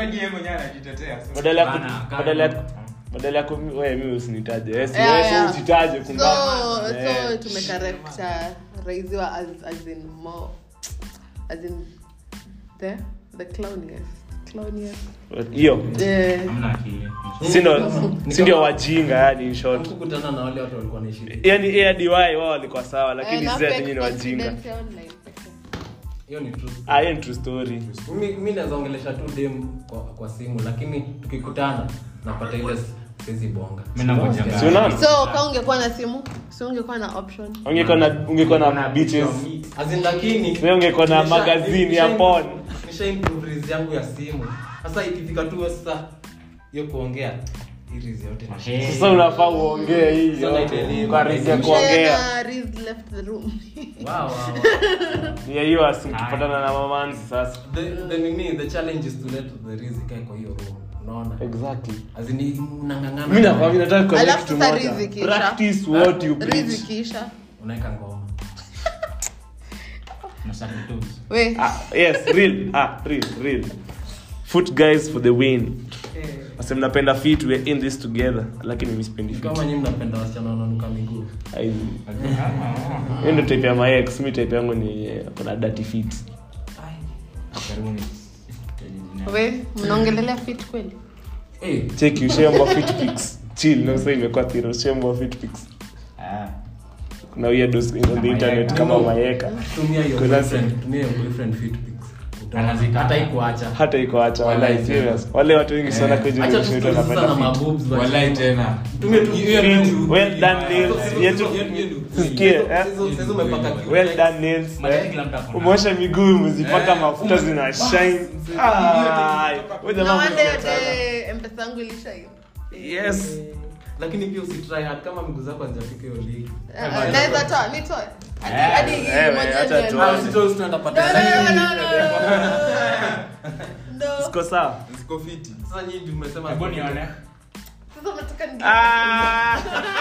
badala ya ku- Bana, badala ya kama- badala ya ku wewe mimi usinitaje yes Yeah, yes yeah. usitaje so kumbe so Eh. tumekarepta raiziwa as, as in more as in the the clowniest clowniest hiyo eh Hamna akili. si ndo Ni si ndio kama- wajinga yani in short kukutana na wale watu walikuwa naishi yani ADY wao walikuwa sawa eh, lakini na sasa fake nyinyi ni wajinga confidence ya online pekee. hiyo ni true ah hiyo ni true story mimi mimi naweza ongelesha tu dem kwa, kwa simu lakini tukikutana napata ile siwezi bonga Mimi nangoja Si unaona? so ka ungekuwa na simu si ungekuwa na option ungekuwa na ungekuwa na beaches As in, lakini Wewe ungekuwa na nisha- magazine ya nisha- porn. nisha improve reels yangu ya simu sasa ikifika tu sasa hiyo kuongea hii reels yote na Eh. sasa unafaa uongee hii Sasa naideliver. kwa reason ya Nisha- kuongea Mshaona Riz left the room wow, wow, wow. ni ya hiyo asikipatana na mamanzi sasa the the nini the challenge is to let the reels ikae kwa hiyo room unaona exactly as in mnangangana mimi nakwambia mimi nataka kuambia alafu kitu sasa moja Riz ikiisha practice what you Riz preach ikiisha unaweka ngoma we Ah, yes, real. Ah, real, real. Foot guys for the win. Wase mnapenda fit, we're in this together. Lakini mimi sipendi fit. kama nyinyi mnapenda wasichana wananuka miguu Ai. Hiyo ndio type ya my ex, mi type yangu ni eh, kuna dirty feet. we mnaongelelea fit kweli Eh, Check you share more fit pics. Chill, no sasa imekuwa thiro, share more fit pics. Kuna weirdos on the internet kama maeka. tumia your Kuna- boyfriend tumia your boyfriend fit pics Utaona. Anazitaka. hata ikuacha Hata iko acha wallahi Wallahi, serious. Wale watu wengi sana Eh, kwa hiyo acha vitu tusikie sasa na wanapenda fit. maboobs wa walai chini. tena Tumie tu- Hiyo fit. vitu- Well done nails. Yetu sikie eh. Sasa- sasa umepaka kitu. Well done nails. Matati eh. kila mtu ako na. Umeosha miguu umezipaka Eh, mafuta ume- zina shine. Ah, wewe na jamaa wande mzuri sana. de mpesa yangu ilisha hiyo Yes. lakini pia usitry hard kama miguu zako hazijafika hiyo league Eh, naweza toa nitoe Hadi- Eh, hadi eh, moja acha ndio- tu. Ah, usitoe, usitoe, utapata No, no, lakini- no, no, no. No. Siko sawa. Ziko fiti sasa nyinyi ndio mmesema Hebu nione. Sasa unataka ni- Ah,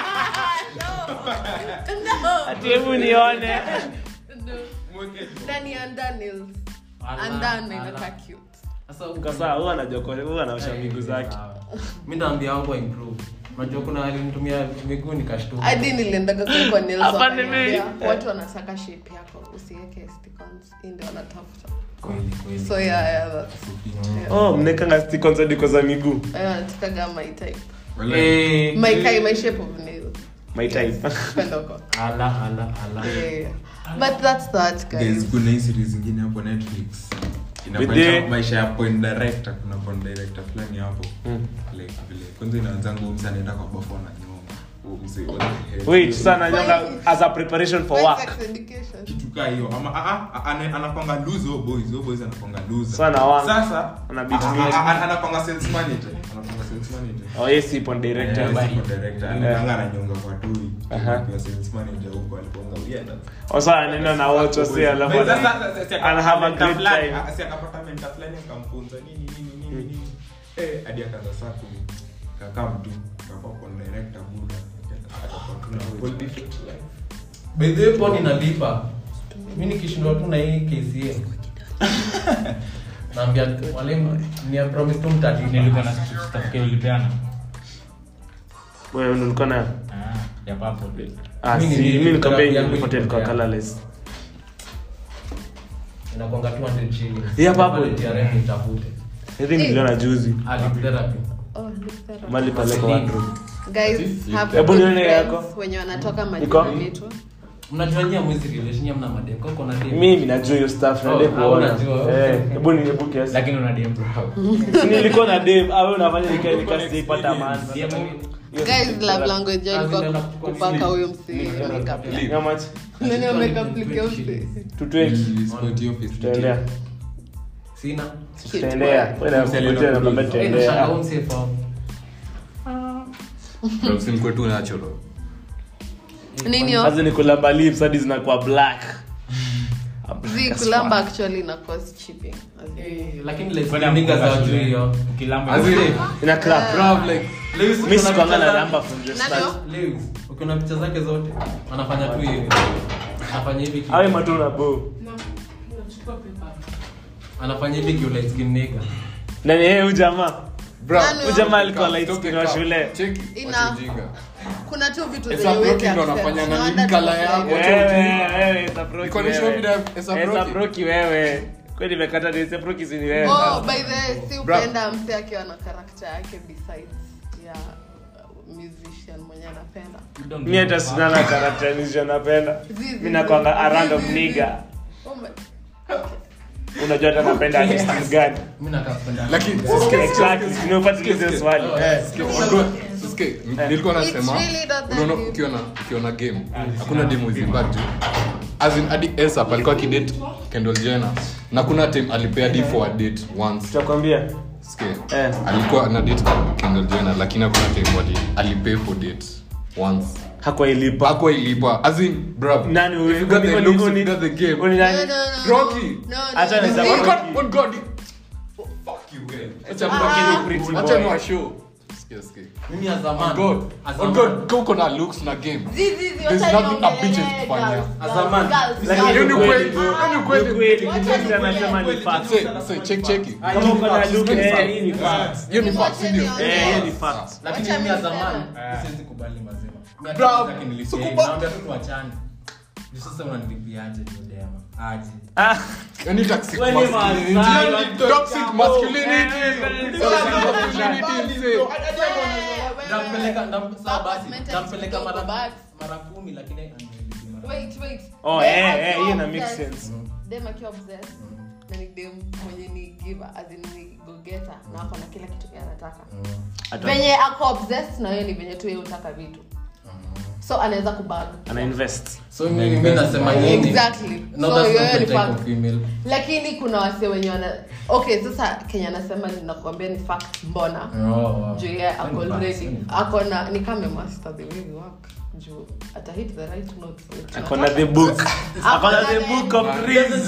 No. ati hebu nione. No. Ndani ya Daniels. Ala, Andani ala. inakaa cute. Sasa Siko sawa, huwa anajua kwa- huwa anaosha miguu zake. mi ndaambia wangu improve unajua kuna alinitumia miguu nikashtuka hadi niliendaga kwa- kwa nails Hapa wakaniambia, nime- watu wanataka shape yako usiweke stickons hii ndio wanatafuta Kweli, kweli. so yeah, yeah, that's, yeah. Oh, mnekanga stickons hadi kwa za miguu. Eh, wanatakaga my type Walai. Eh, my kind my shape of nail My type. Penda huko. ala ala ala Yeah. but that's that guys Guys, kuna hii series ingine hapo netflix With inafanyisha the- maisha ya point director kuna point director fulani hapo Mm. like vile kwanza inaanzanga huyu msee anaenda kwa bafu ananyonga Huyu msee, what the hell? Wait, sana nyonga as a preparation for Why work. sex education kitu kaa hiyo ama ah, ah, ana- anapanga lose oh boys oh boys anapanga lose Sana wanga. sasa Ana beat ah, me. ah, ah, anapanga sales manager anapanga sales manager Oh, yes, ipo director. Eh, bye. sipo director anaenda ananyonga kwa tui Aha. kwa sales manager huko aliponga uyenda Osa anaenda na watu wasi alafu But ana- sasa- sasa- sasa- ana have a mentor great fulani, time. ah, si akapata mentor fulani akamfunza nini nini nini nini eh hadi akaanza saa ku kakaa mtu kakuwa kwa director buda akakuwa tu na whole different life by the way pon inalipa mi nikishindwa tu na hii kca naambia walimu ni promise tu mtalipa Nilikuwa na certificate ulipeana. Wewe ndio ulikuwa nayo? Ah, ya purple. Ah, Mimi si, ni- mimi nikwambia yangu nilipotea ilikuwa ilipotea. colorless. inakwanga 200 shillings Yeah, papo. Pale TRM nitafute I think niliona juzi. Ah, lip therapy oh look that up. Mali pale kwa wardrobe. guys have Hebu good nione friends yako. wenye wanatoka Iko? majina yetu mnajua nyia mwezi relation mna madem kwa kuna dem Mimi najua hiyo stuff na Oh, dem ah, kuona. unajua. Eh, hebu ni hebu kiasi. Lakini una DM bro. Si nilikuwa na dem, au unafanya nikae nikae sijaipata maana. guys love language yao Ah, ilikuwa zinaenda kuchukua kupaka sleep. huyo msi makeup How much? nani amekaplikia msi 220. Sport hiyo face Tutaendea. sina Tutaendea. Wewe na kukutia na kwamba Eh, tutaendea. nashanga huu msee fa msimkwe tu natural nini yo Sasa ni kulamba lips hadi zinakuwa black. zi kulamba actually na cost shipping As in. Eh, lakini like Kwenda niggas mkuka hawajui shule. hiyo Ukilamba As in, Ina crack. Bruv, like, Lewis Mimi ukiona sikuanga picha na zake- number from the Nani start. yo? Lewis, ukiona picha zake zote anafanya tu hivi anafanya hivi ki- Awe matuna bo. anafanya hivi ki light skin nigga Nani yeye huyu jamaa? Nani Huyu yo? jamaa alikuwa light skin wa shule. Ina- kuna tu vitu Esa zenye Broki huwezi ndo accept. anafanya na No nini wonder colour tuko yako. fake. Wewe, wewe, Esa Broki Iko ni show wewe. video ya Esa Esa Broki. Broki wewe. Kweli nimekata ni Esa Broki si ni wewe. Oh, by the way, si Bra- upenda mse akiwa na karakta yake besides ya uh, musician mwenye anapenda Mimi hata sina na character nisio napenda. Zizi, Mimi nakwanga a zizi, random zizi. nigga. Oh my- Unajua hata napenda artist gani? mimi nakapenda lakini Exactly. Nimefuatilia swali. nilikuwa It's nasema really not that unaona deep. ukiwa na ukiwa na game hakuna demo zibatu as in hadi Esap alikuwa akidate Kendall Jenner na kuna time alipea hadi for a date once Tutakwambia. Sikia. Eh. alikuwa na date Kendall Jenner lakini hakuna time wali alipay for date once Hakuwa ilipa. Hakuwa ilipa as in bruv Nani huyu? if you got the Uni- looks uni- you got the game uni nani? No, no, no, no. Rocky. No, no, Acha no. niseme See? Oh Rocky. God, oh God. Fuck you, man. Acha Rocky ni pretty Acha boy. ni wa show. Sikia, sikia. mimi as a man On God. as a On man God, kama uko na looks na game. Zizi, zi, There's wacha nothing a niongelee bitch is girls, kufanya. girls, As a man. girls, Lakini girls. Hiyo ni kweli. Hiyo ni kweli. kweli Wacha kitu nikwambie. anasema ni fact Say, say, check, check it. kama uko na look eh hii ni fact Hiyo ni fact, si ndio? eh hiyo ni fact lakini Wacha mimi as a mimi man sema. siwezi kubali mazima Mimi hata Bro, sitaki nilipie, so kuba- naambia tu tuachane Juu sasa unanilipiaje ndio dema aje ah Any toxic Wewe ni masculinity. Masai, Any Toxic masculinity. Eh, eh, Toxic masculinity, say. ndampeleka ndam- sawa basi Mentality ndampeleka kidogo, mara but- mara kumi lakini ananilipia mara Wait, wait. Oh, Dem eh, akiwa eh, hiyo ina make obsessed, sense. dem akiwa obsessed, na ni dem mwenye ni giver, as in ni go-getter, na ako na kila kitu kenye anataka Ata- venye ako obsessed na wewe ni venye tu yeye hutaka vitu so anaweza kubag ana invest so mimi mimi nasema nini Exactly. no So, that's yeye not the ni type fact. of female lakini kuna wase wenye wana okay sasa kenya anasema ninakuambia ni fact mbona oh wow. juu yeye ako Ni facts, already ni ako na ni kama master the way we work juu ata hit the right note for it. akona the book akona the book of dreams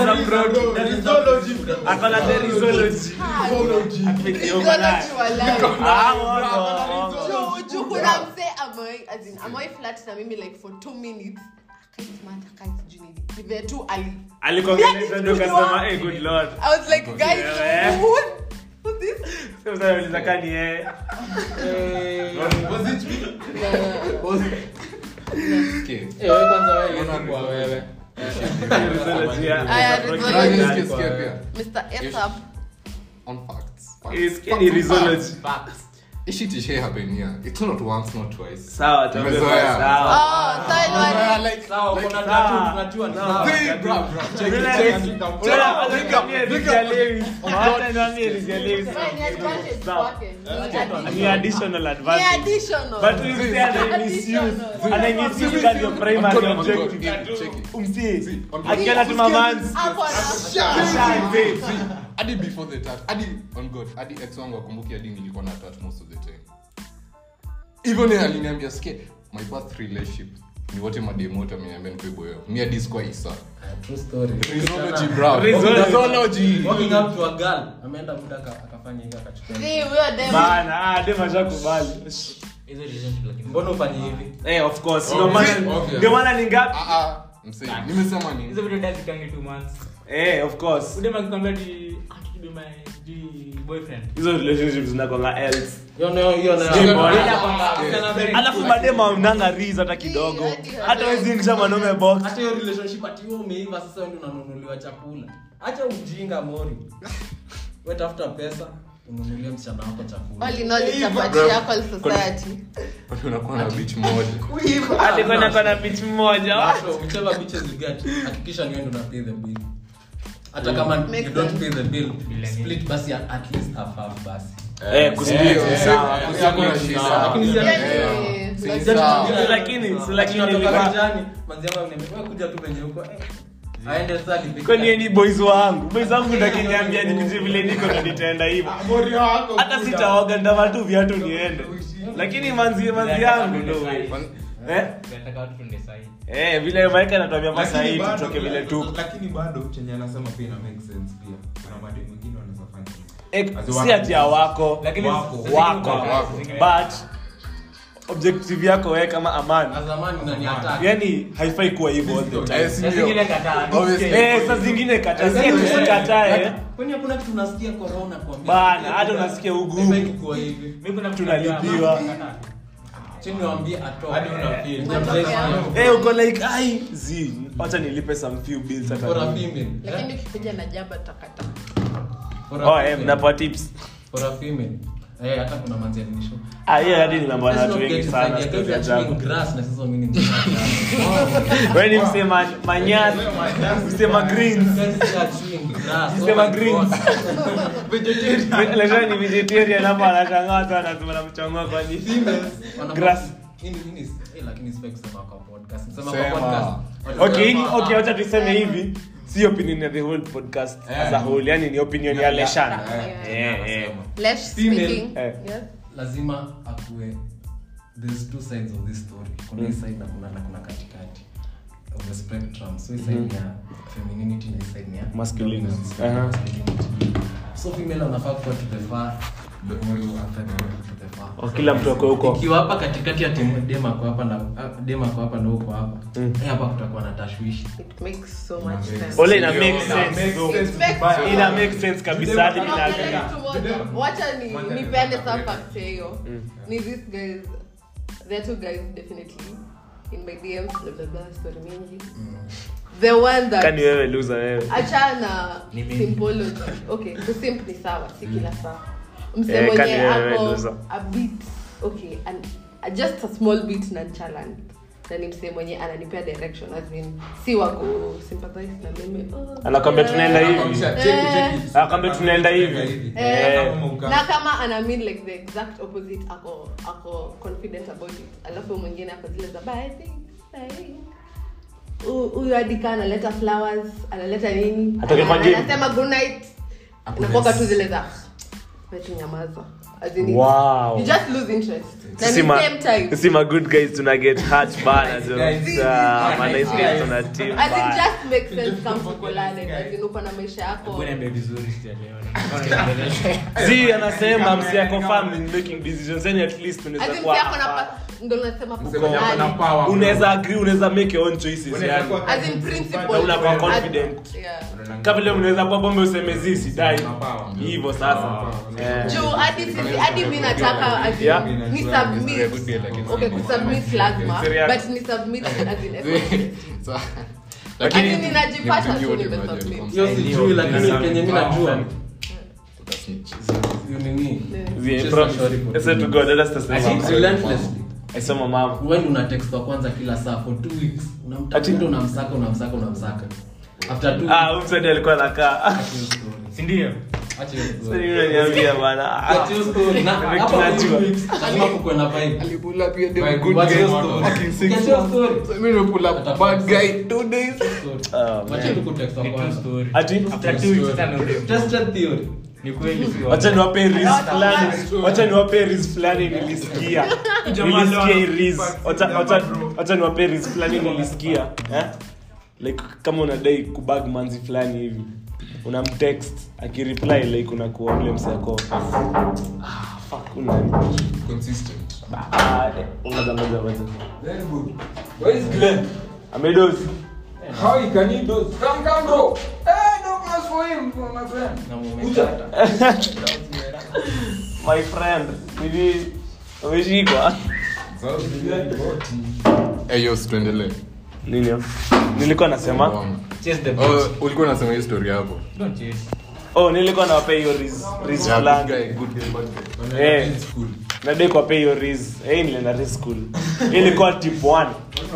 akona the rizology Amekiuka naye. Rizology walai. Ah, wogo. Juu- juu kuna msee amewai- as in, amewai flirt na mimi like for two minutes Akaismart, akaisijui nini. Ni vile tu ali alikuongelesha ndio kasema eh good lord I was like, guys, Yeah. who, who's this? sasa unaweza kama ni yeye Okay. Eh, wewe kwanza wewe iwezi kuwa wewe Rizology ya- Aya, Rizology rizology. ya- Sikia, sikia pia. Mr. Esap. On facts. Facts. Isikie ni rizology Hii shit ishai happen here. It's not once, not twice. sawa tuambie Tumezoea. sawa Oh, sawa, ni wale- Like, sawa like, kuna sawa. tatu tunajua ni sawa See, bro, bro, check it, Vile- check it. vile- Check vile- it. Pick up, vile- pick vile- up. vile- Hata niambie Rizology. Wewe ni advantage Sawa. kwake. Ni ni additional Ni advantage additional. but we say ana misuse ana misuse kama your primary On God, on God. objective Check it. umsi on- akiona tu mamans Hapo na- Ashaanze. hadi before the tat hadi on god hadi ex wangu akumbuki hadi nilikuwa na tat most of the time hivyo ni aliniambia sikie my past relationship ni wote mademu wote ameniambia nikuwe boyo mi hadi sikuwa isa true story Rizology, bro. Rizology. Rizology. walking up to a girl ameenda muda aka- akafanya hivi akachukua Si, huyo dem- bana ah dem ashakubali mbona ufanye hivi eh of course ndio maana Okay. ndio maana ni ngapi Ah, ah, msee, nimesema nini hizo vitu ndani zikangi two months eh of course udema akikwambia ati "Ah, to be my sijui boyfriend hizo relationships zinakwanga else hiyo nayo hiyo nayo Sijui mbona. Bila kwamba- alafu madem aunanga riz hata kidogo hata wezi ingisha mwanaume box hata hiyo relationship ati wewe umeiva sasa wewe ndio unanunuliwa chakula acha ujinga mori wewe tafuta pesa ununulie msichana wako chakula All in all, it's a Bro. patriarchal society. Kwani unakuwa na bitch moja hadi kwenda kwa na bitch mmoja So, whichever bitches you get hakikisha ni wewe ndio una pay the bill hata kama Makes you don't sense. pay the bill split basi ya at least half half basi eh kusplit Eh, sawa eh, hakuna shida. Lakini si- Yaani, Eh, si lazima- sawa. Si lakini si lakini Tunatoka nilikuwa kijani, manzi yangu ameniambia, "Wewe kuja tu penye huko eh, aende sasa alipike." kwani yeye ni boys wangu boys wangu ndo kiniambia nikuje vile niko ndo nitaenda hivyo hata sitaoga ndava tu viatu niende lakini manzi manzi yangu ndo eh Nataka watu tuende sahi. eh vile maika anatuambia Lakini masai bado- tutoke vile tu lakini bado chenye anasema pia ina make sense pia kuna mademu wengine wanaweza fanya Eh, As si wako. ati ya wako Lakini Wako. zingine wako kwa- Wako. zingine- but objective yako wewe kama amani Na zamani unaniattack. yani haifai kuwa hivyo all the Eh, time si Na ndio? zingine kataa. Obviously. eh saa zingine kata si ati usikatae Kwani hakuna kitu unasikia corona kuambia? Bana, hata unasikia ugumu. Haifai kukuwa hivi. Mimi kuna mtu Tunalipiwa. najua, kataa. Chini niwaambie atoe. Hadi una feel. Unatokea. eh uko like ai zi wacha nilipe some few bills hata For a mimi. female. lakini ukikuja na jaba takata For a oh eh female. mnapoa tips For a female. Eh, hata kuna manzi alinisho. ah hiyo hadi nimeambia na Let's watu not wengi get sana inside. story You're zangu chewing grass na sasa mimi ni wewe ni msema manyasi msema greens Msema greens. Leo ni vegetarian hapa anashangaa sana anasema namchangua kwa nini Grass. Sema. okay hii- okay wacha tuseme hivi si opinion ya the whole podcast as a Eh. whole yani ni opinion ya leshan Eh. eh eh less Female. speaking Eh. yes lazima akue there's two sides of this story kuna hii side na kuna na kuna katikati of the spectrum so hii side ya femininity na hii side ya Masculinity. dominance, Aha. masculinity. so female anafaa kuwa to the far will affect people to the far. Oh, kila mtu ako huko ikiwa hapa katikati ya timu dema kwa hapa na ah, dema kwa hapa na huko hapa eh, hapa kutakuwa na tashwishi It makes so much sense. ole ina Ndio, make ina sense make though. sense. It makes ina make sense kabisa hadi mimi Unaona naangalia. kitu moja? wacha ni nipende sa fact ya hiyo ni these guys there are two guys definitely in my DMs blah blah blah story mingi the one that kani wewe loser wewe achana Ni mimi. symbology okay kusimp ni sawa si kila saa mse Eh, mwenye kani wewe ako loser. a bit okay and a- just a small bit nonchalant na ni msee mwenye ananipea direction as in si wako sympathize na mimi oh, Anakwambia yeah. tunaenda hivi. Anakwambia, Eh. cheki, cheki. Anakwambia tunaenda hivi. Eh, Eh. Kama uka- na kama ana mean like the exact opposite ako ako confident about it alafu mwingine ako zile za "But I think, I think." Hu- huyu adika analeta flowers analeta nini Atoke kwa Ana- game. anasema good night nakuaga tu zile za wetu nyamaza As in, Wow. you just lose interest na Sisi ni ma- same time sisi ma good guys tuna get hurt bana jo. guys. Ah, ma Nice nice guys. guys tuna team as in bana. just make sense kama tukolane as in uko na maisha yako Mbona niambie vizuri sijaelewa. si anasema msi ako firm in making decisions yani at least as unaweza in kuwa pia ako na pa- ndo nasema Msee mwenye ako na tukolane power, unaweza agree unaweza make your own choices Unaweza yani kuwa- as in principle Na unakuwa As- confident. yeah. kama vile unaweza kuwa bombe useme zi sidai Una power. hivyo sasa Eh. juu hadi sisi hadi mi nataka as in, Yeah. ni It's a good submit deal, like it's okay not- kusubmit lazima Serious. but ni submit as in effort. So- Lakini lakini ninajipata ni tu mjui nimesubmit. wote imagine. hiyo sijui lakini kenye mi najua Utasnitch. you nini Zi- Just promise. a story for I said to two God, let us test I the think mama. relentlessly I saw my mom. wewe una text wa kwanza kila saa for two weeks unamtafuta unamsaka unamsaka unamsaka after two Ah, weeks huyu msanii alikuwa anakaa acha hiyo story. Si ndio? Acha hiyo Sasa story. mimi unaniambia bana. Ah, Acha hiyo story. Na Vile hapa tunajua. two weeks, lazima kukuwe na vibe. Alipula pia By dem good good Acha hiyo game story. model. Acha hiyo story. So mimi nimepula bad guy two days. Story. Ah, Wacha tu kutext wa Ni true kwanza. story. Ati After two weeks, tena ndio. Tested theory. Ni kweli si wacha niwape riz fulani wacha niwape riz fulani nilisikia nilisikia hii riz Wacha- wacha- wacha niwape riz fulani nilisikia eh? like kama unadai kubag manzi fulani hivi unamtext akireply like unakuwa ule msako ah, fuck, una- Consistent. Ah, eh, ngoja, ngoja, ngoja. Very good. Where is Glenn? amedozi How he can he do? Come, come, bro. Hey, no pass for him, my friend. Na Kuja. mumekata. my friend hivi umeshikwa Eh, yo, tuendelee. nini hiyo? nilikuwa nasema Chase the Oh, beat. ulikuwa unasema hii story hapo Don't chase. oh nilikuwa nawapea hiyo riz riz Yeah, good fulani guy, good guy, bad guy. Eh. nadai kwa pay hiyo riz eh nilienda riz school ilikuwa tip 1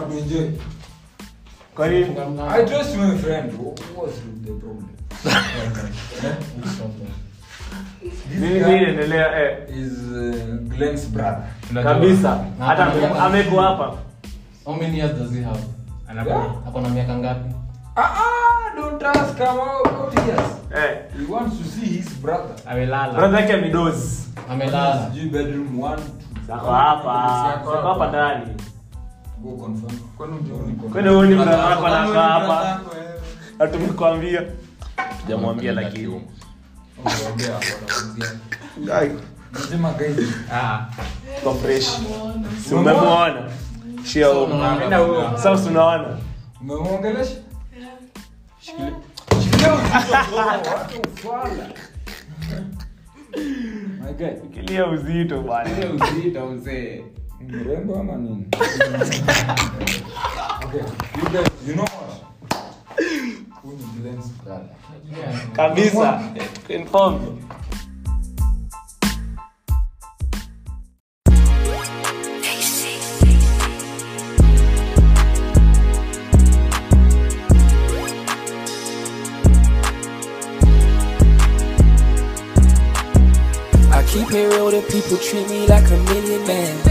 kwa nini I trust my friend. What's the problem? nini nini endelea eh Is uh, Glenn's brother. kabisa hata ame- ameko hapa How many years does he have? Anakuwa. Ako na miaka ngapi? Ah, ah, don't ask him about years. eh He wants to see his brother. Amelala. brother yake amedozi Amelala. Sijui bedroom one, two. sako hapa sako hapa ndani Go confirm. Kwani hujaoni confirm? kwani huoni brother wako Kwani huoni anakaa brother hapa yako, eh? hatumekwambia tujamwambia lakini Kiume. Ongea hapo, anaongea. Nasema guys, Ah. kwa fresh si umemwona shia huko Enda huo. sasa unaona umemwongelesha? Shikilia. Shikilia uzito, bro. Wacha ufala. My guy, kilia uzito bwana ile uzito mzee. Ni mrembo ama nini? Okay, you guys, you know what? Huyu ni Glenn's brother. kabisa inform I keep it real, the people treat me like a millionaire.